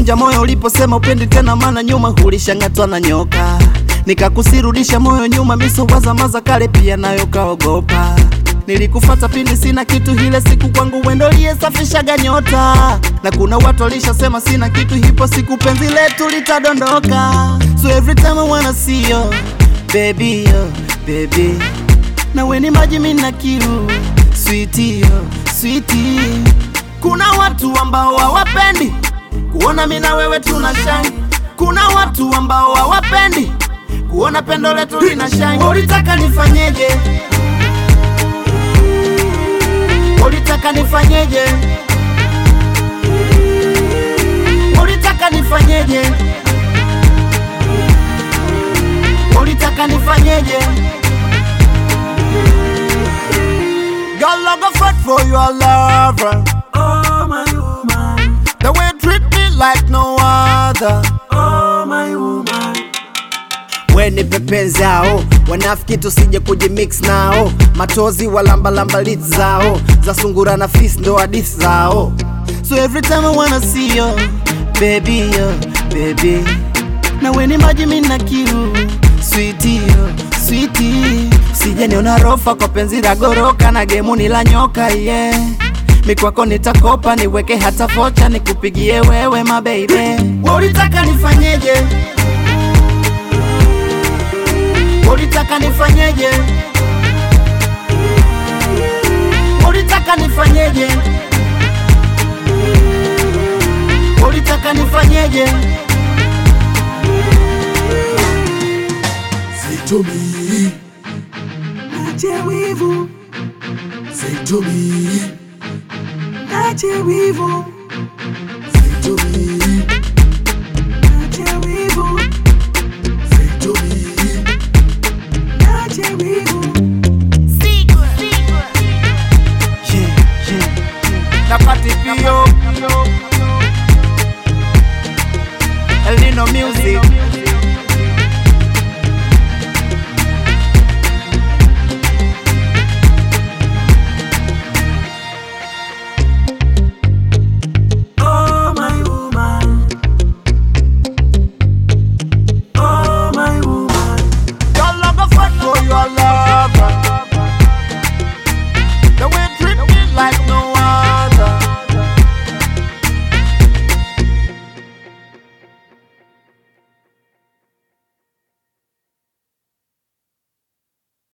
ulinivunja moyo uliposema upendi tena, maana nyuma hulishangatwa na nyoka. Nikakusirudisha moyo nyuma, misowazamaza kale pia nayo kaogopa. Nilikufata pindi sina kitu, hile siku kwangu wendo liyesafishaga nyota, na kuna watu walishasema sina kitu, hipo siku penzi letu litadondoka. So every time I wanna see you baby, yo, baby, na weni maji mina kiu sweetie, yo, sweetie. Kuna watu ambao hawapendi kuona mimi na wewe tuna shine. Kuna watu ambao hawapendi kuona pendo letu lina shine. Ulitaka nifanyeje? Ulitaka nifanyeje? Ulitaka nifanyeje? Ulitaka nifanyeje? Girl, I go fight for your lover. Oh my woman, The way you treat me like no other. oh my woman, We ni pepenzi zao, wanafiki tusije kujimix nao, matozi walambalamba lit zao, za sungura na fis ndo hadithi zao. So every time I wanna see you, baby yo, baby, na we ni maji mina kiu, sweetie yo, sweetie, usije niona rofa kwa penzi la goroka na gemu ni la nyoka yeah. Mikwako nitakopa niweke hata vocha nikupigie wewe my baby. Wewe ulitaka nifanyeje? Ulitaka nifanyeje? Ulitaka nifanyeje? Ulitaka nifanyeje? say to me, Nache wivu, say to me, nache wivu, say to me,